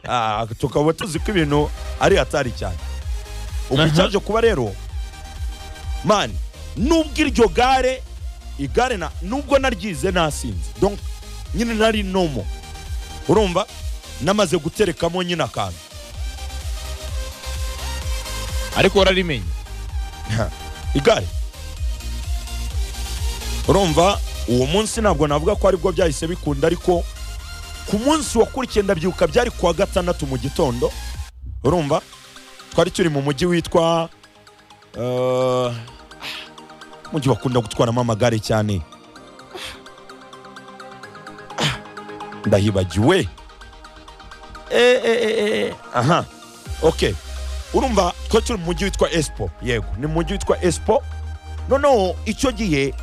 Ah, tukaba tuzi ko ibintu ari hatari cyane ubu icyaje kuba rero mani nubwo iryo gare igare na nubwo naryize nasinze donc nyine nari nomo urumva namaze guterekamo nyine akantu ariko wararimenye igare urumva uwo munsi ntabwo navuga ko aribwo byahise bikunda ariko ku munsi wakurikiye ndabyuka byari kuwa gatandatu mu gitondo urumva twari turi mu mujyi witwa eh, umujyi bakunda gutwaramo amagare cyane ndahibagiwe Eh, eh, eh, eh, aha ok urumva twari turi mu mujyi witwa esipo yego ni mu mujyi witwa esipo noneho icyo gihe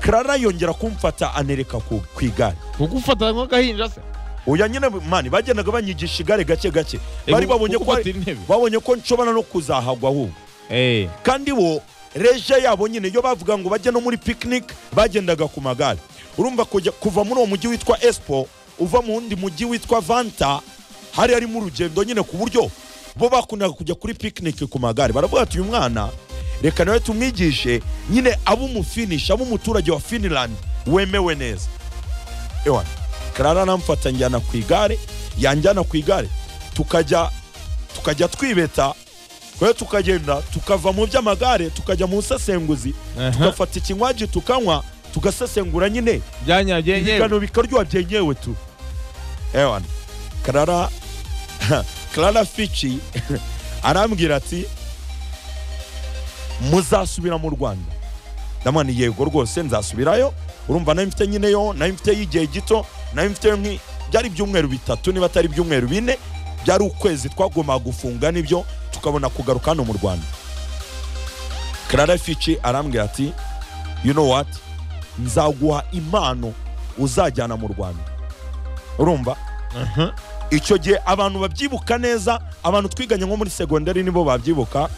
karara yongera kumfata anereka ku ku igare kugufata nk'agahinja se uya nyine mani bagendaga banyigisha igare gake gake bari babonye ko ari intebe babonye ko nshobora no kuzahagwa ahubwo Eh, kandi bo reje yabo nyine iyo bavuga ngo bajye no muri picnic bagendaga ku magare urumva kujya kuva muri uwo mujyi witwa esipo uva mu wundi mujyi witwa vanta hari harimo urugendo nyine ku buryo bo bakundaga kujya kuri picnic ku magare baravuga ati uyu mwana reka nawe tumwigishe nyine abo umufinisha abo umuturage wa finland wemewe neza ewana karara aramfata njyana ku igare yanjyana ku igare tukajya tukajya twibeta rero tukagenda tukava mu by'amagare tukajya mu busesenguzi aha, tugafata ikinywaji tukanywa tugasesengura nyine byanyagiye nyewe ibigano bikaryoha byenyewe tu ewana karara karara fici arambwira ati muzasubira mu rwanda ndamwani yego rwose nzasubirayo urumva nayo mfite nyine yo nayo mfite y'igihe gito nayo mfite nki byari ibyumweru bitatu niba atari ibyumweru bine byari ukwezi twagombaga gufunga nibyo tukabona kugaruka hano mu rwanda karara fici arambwira ati you know what nzaguha impano uzajyana mu rwanda urumva Aha, icyo gihe abantu babyibuka neza abantu twiganye nko muri segonderi nibo babyibuka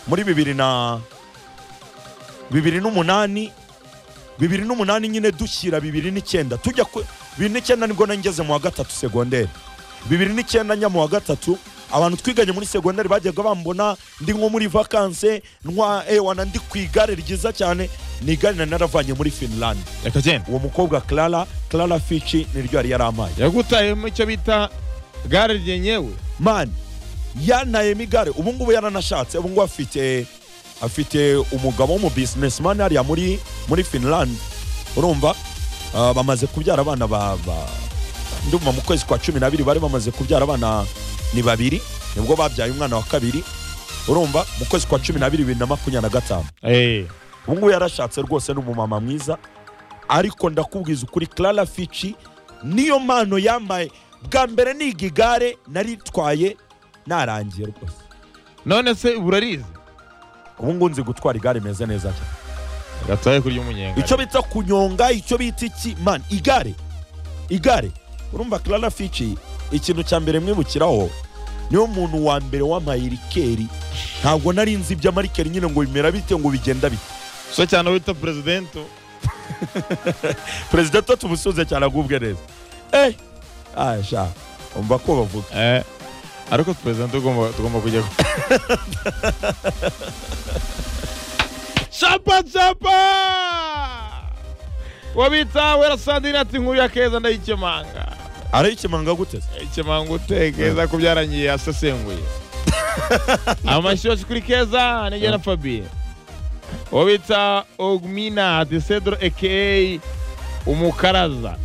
muri bibiri na bibiri n'umunani bibiri n'umunani nyine dushyira bibiri n'icyenda tujya ku bibiri n'icyenda nibwo nangeze mu wa gatatu segonderi bibiri n'icyenda njya mu wa gatatu abantu twiganye muri segonderi bajyaga bambona ndi nko muri vakanse ntwa ewana ndi ku igare ryiza cyane ni igare nari naravanye muri finland reka genda uwo mukobwa clara clara fici niryo yari yarampaye yagutayemo icyo bita gare ryenyewe mani yanayemo igare ubu ngubu yaranashatse ubu ngubu afite afite umugabo w'umu businessman hariya muri muri finland urumva Ah, bamaze kubyara abana ba ba- ndumva mu kwezi kwa cumi n'abiri bari bamaze kubyara abana ni babiri nibwo babyaye umwana wa kabiri urumva mu kwezi kwa cumi n'abiri bibiri na makumyabiri na gatanu Eh, ubu ngubu yarashatse rwose ni umumama mwiza ariko ndakubwiza ukuri clara fici niyo mpano yambaye bwa mbere niga igare naritwaye narangiye rwose none se burarize ubu ngubu nzi gutwara igare meze neza cyane gataye kurya umunyenga icyo bita kunyonga icyo bita iki man igare igare urumva clara fici ikintu cya mbere mwibukiraho niyo muntu wa mbere w'amaye rikeri ntabwo nari nzi iby'amarikeri nyine ngo bimera bite ngo bigenda bite so cyane wita perezidento perezida tuba tumusuze cyane agubwe neza eh asha umva ko bavuga Eh, ariko perezidento ugomba- tugomba kujya ku- capa capa wabitawe rasandine ati nkuru ya keza ndayikemanga arayikemanga guteze ikemanga ute keza ko byarangiye asesenguye amashyi yose kuri keza nijye na fabien uwo bita ogmina ati cedro aka umukaraza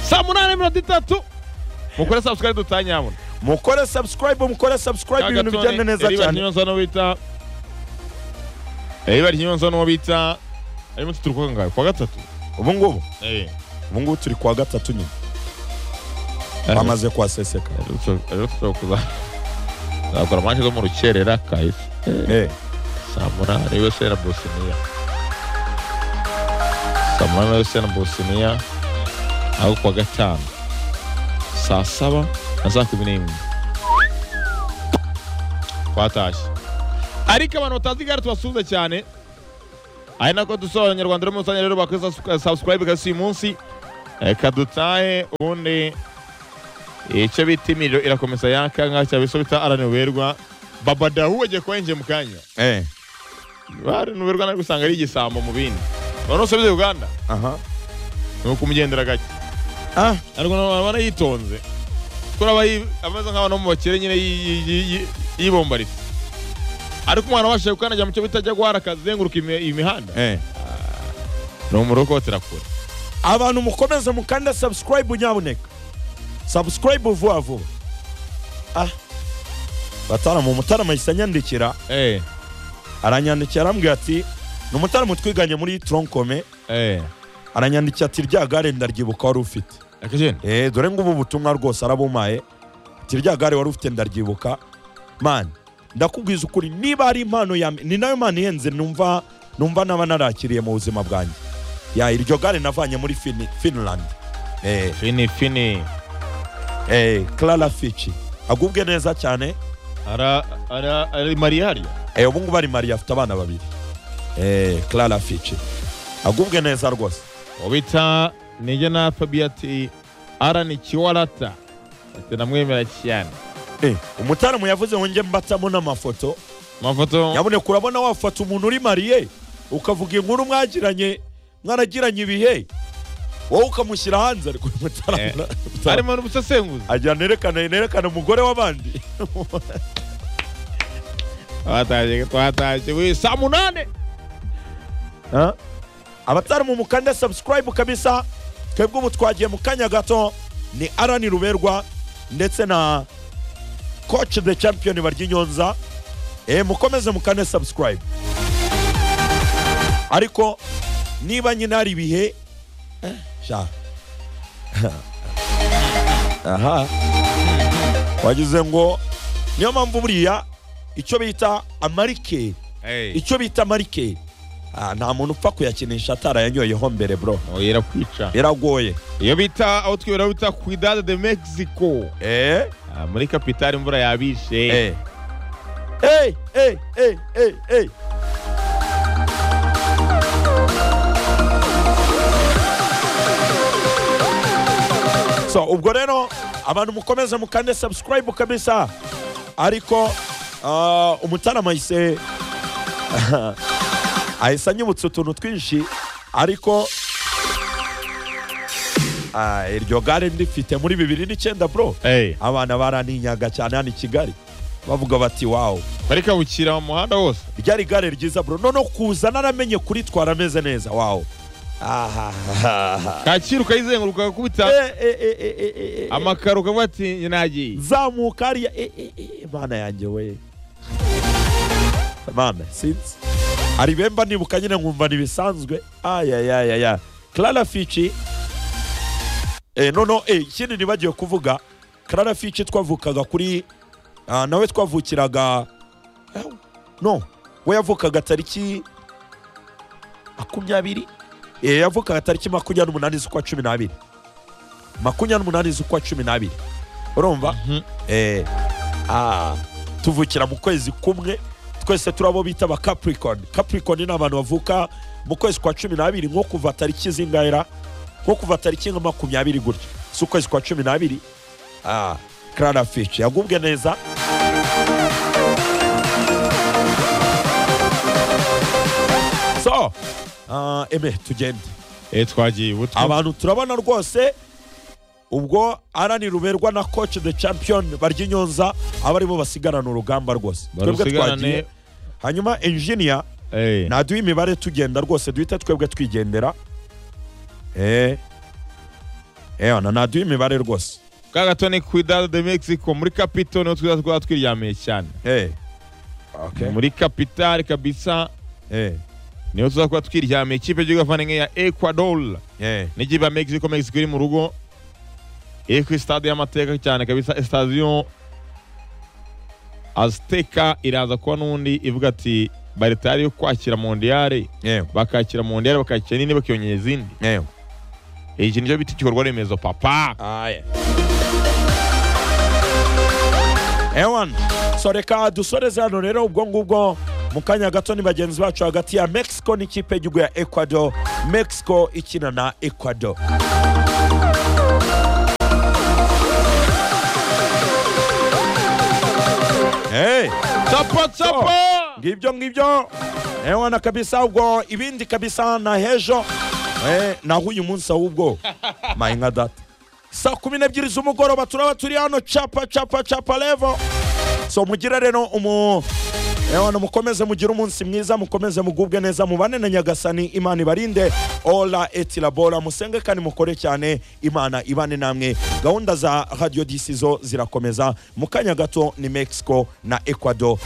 saa munani mirongo itatu mukore sabusikari dutanyamuna mukore subscribe mukore subscribe ibintu bigenda neza Eriba cyane Kinyonza n'uwo bita Eriba Kinyonza n'uwo bita arimo tuturuka ngaho kwa gatatu ubu ngubu eh ubu ngubu turi kwa gatatu nyine Aha. bamaze kuhaseseka rero tushobora kuza zakora manje zo mu rukerera kahise Eh, samura niwe se na bosiniya samura niwe se na bosiniya aho kuwa gatanu saa saba na saa kumi n'imwe twatashye ariko abantu batazi igare tubasuhuza cyane ari nako dusobanura abanyarwanda rero mu rusange rero bakoze subscribe kasi uyu munsi reka dutahe ubundi icyo bita imiriro irakomeza yaka nka cya biso bita araniberwa baba dawu wagiye kuba yinjiye mu kanya eh araniberwa nari gusanga ari igisambo mu bindi none usubize uganda aha ni ukumugendera gake ah ariko urabona yitonze kuri aba yi- ameze nk'abantu bo mu bakire nyine yi- yi- yi- yi- yibombaritse ariko umwana wabashije gukandagira mu cyo bita ajya guhara akazenguruka imi- imihanda eh ni umurokotera kure abantu mukomeze mukanda subscribe nyabuneka subscribe vuba vuba ah batarama umutarama yahise anyandikira eh aranyandikira arambwira ati ni umutarama twiganye muri tronkome eh aranyandikira ati rya gare ndaryibuka wari ufite akajeni eh dore ngubu ubutumwa rwose arabumaye ati rya gare wari ufite ndaryibuka mani ndakubwiza ukuri niba ari impano ya ni nayo mpano ihenze numva numva naba narakiriye mu buzima bwanjye ya iryo gare navanye muri Fini- Finland eh fini fini Eh, Clara Fitch agubwe neza cyane ara ara ari mariyari eh, ubu ngubu ari Maria afite abana babiri eh, Clara Fitch agubwe neza rwose ubita nijye na fabi ati arani kiwarata ati namwemera cyane eh, umutaramu yavuze ngo njye mbatamo n'amafoto amafoto nyaboneka urabona wafata umuntu uri mariye ukavuga inkuru mwagiranye mwaragiranye ibihe wowe ukamushyira hanze ariko uyu mutaramu Eh, harimo n'ubusesenguzi agira nerekane nerekane umugore w'abandi twatashye twatashye we saa munane Ah? abatari mu mukanda subscribe kabisa twebwe ubu twagiye mu kanya gato ni arani ruberwa ndetse na coach the champion baryinyonza e, mukomeze mukande subscribe ariko niba nyine hari ibihe eh, sha aha wagize ngo niyo mpamvu buriya icyo bita amarike icyo bita marike Ah, nta muntu upfa kuyakinisha atarayanyoyeho mbere bro oya kwica biragoye iyo bita aho twibera bita cuidado de mexico eh? Ah, muri kapitali imvura yabishe eh. eh, eh, eh, eh, eh. so ubwo rero abantu mukomeze mukande subscribe kabisa ariko ah, umutarama yise ahise anyibutsa utuntu twinshi ariko ah, iryo gare ndifite muri bibiri n'icyenda bro Eh, abana baraninyaga cyane hano i kigali bavuga bati wawu muri kabukira mu muhanda wose ryari igare ryiza bro noneho kuza naramenye kuritwara ameze neza wawu ahahaha kacyiru ukayizenguruka ukubita Eh, eh, eh, eh, eh, eh, eh. amakaro ukavuga ati njye nagiye zamuka hariya eh, eh, eh, mana yanjye we mana sinzi hari bemba nibuka nyine nkumva ntibisanzwe ayayayaya clara fici eh, nono eh, ikindi nibagiwe kuvuga clara fici twavukaga kuri ah, nawe twavukiraga eh, no we yavukaga tariki makumyabiri eh, yavukaga tariki makumyabiri n'umunani z'ukwa cumi n'abiri makumyabiri n'umunani z'ukwa cumi n'abiri urumva Mhm. eh, ah, tuvukira mu kwezi kumwe twese turabo bita ba capricorn capricorn ni abantu bavuka mu kwezi kwa cumi n'abiri nko kuva tariki zingahera nko kuva tariki nka makumyabiri gutya si ukwezi kwa cumi n'abiri ah, clara fish yagubwe neza so ah, eme tugende Eh, twagiye ubutwe abantu turabona rwose ubwo arani ruberwa na coach the champion baryinyonza aba aribo basigarana urugamba rwose twebwe twagiye barusigarane hanyuma engineer Eh, naduha imibare tugenda rwose duhita twebwe twigendera eh ewana naduha imibare rwose ka gato ni cuidado de mexico muri kapito niho twiza twaba twiryamiye cyane eh okay muri kapitali kabisa eh niho tuza kuba twiryamiye ikipe y'igihugu avanye ya ecuador eh n'ikipe ya mexico mexico iri mu rugo iri ku stade y'amateka cyane kabisa sitadiyo aziteka iraza kuba n'undi ivuga ati baritari yo kwakira mondiyare eh bakakira mondiyare bakakira nini bakiyongera izindi eh iki nicyo bita igikorwa remezo papa aya ewan so reka dusoreze hano rero ubwo ngubwo mu kanya gato ni bagenzi bacu hagati ya mexico n'ikipe y'igihugu ya ecuador mexico ikina na ecuador Chapa chapa! ngibyo ngibyo ewana na kabisa ubwo ibindi kabisa na hejo eh, naho uyu munsi ahubwo mayinga data saa kumi n'ebyiri z'umugoroba turaba turi hano capa capa capa levo so mugire rero umu ewana mukomeze mugire umunsi mwiza mukomeze mugubwe neza mubane na nyagasani imana ibarinde ola etilabora musenge kandi mukore cyane imana ibane namwe gahunda za radio disi zo zirakomeza mu kanya gato ni mexico na ecuador